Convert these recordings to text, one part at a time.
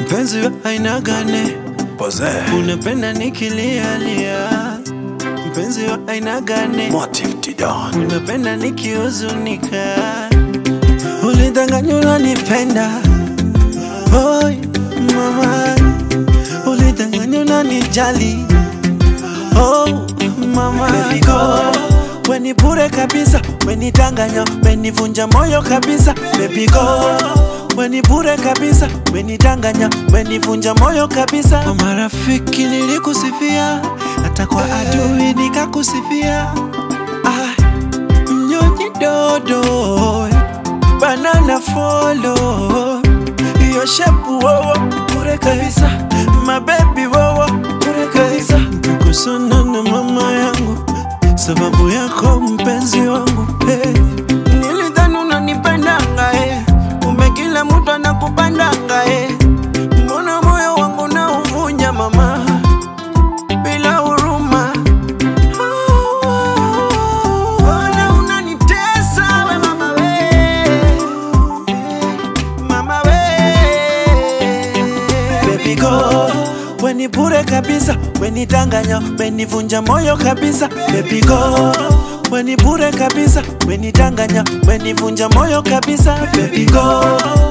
mpenzi wa aina gani? Pose. Unapenda nikilialia, mpenzi wa aina gani? Motive Tidan. Unapenda nikihuzunika, ulidanganya unanipenda. Oi mama, ulidanganya unanijali. Oh mama, Baby go. Weni bure kabisa, weni danganya, weni vunja moyo kabisa. Baby go, weni bure kabisa, weni danganya, weni vunja moyo kabisa. Kwa marafiki nilikusifia, hata kwa adui nikakusifia. Ah, mnyonyi dodo, banana follow, hiyo shepu wowo bure kabisa, mabebi wowo bure kabisa. Nikusana na mama yangu sababu yako mpenzi wangu hey. Nilidhani unanipendanga hey. Kumbe kila mtu anakupandanga hey. Mbona moyo wangu na uvunja mama bila huruma Mbona unanitesa we mama we mama we Baby go Weni bure kabisa, weni danganya, weni vunja moyo kabisa Baby go Weni bure kabisa, weni danganya, weni vunja moyo kabisa Baby go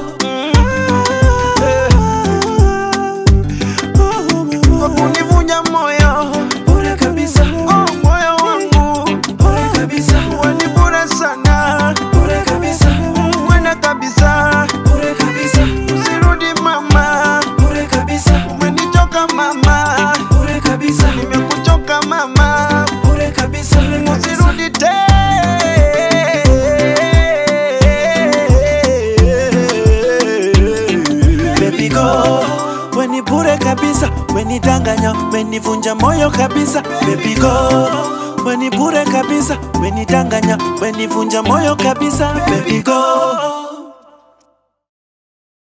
Kwa kunivunja moyo bure kabisa oh, moyo wangu bure kabisa Weni bure sana bure kabisa Kwenda kabisa bure kabisa Usirudi mama bure kabisa Umenichoka mama bure kabisa Nimekuchoka mama bure kabisa Usirudi tena Baby go Weni bure kabisa Weni danganya Weni vunja moyo kabisa Baby go Weni bure kabisa Weni danganya Weni vunja moyo kabisa Baby go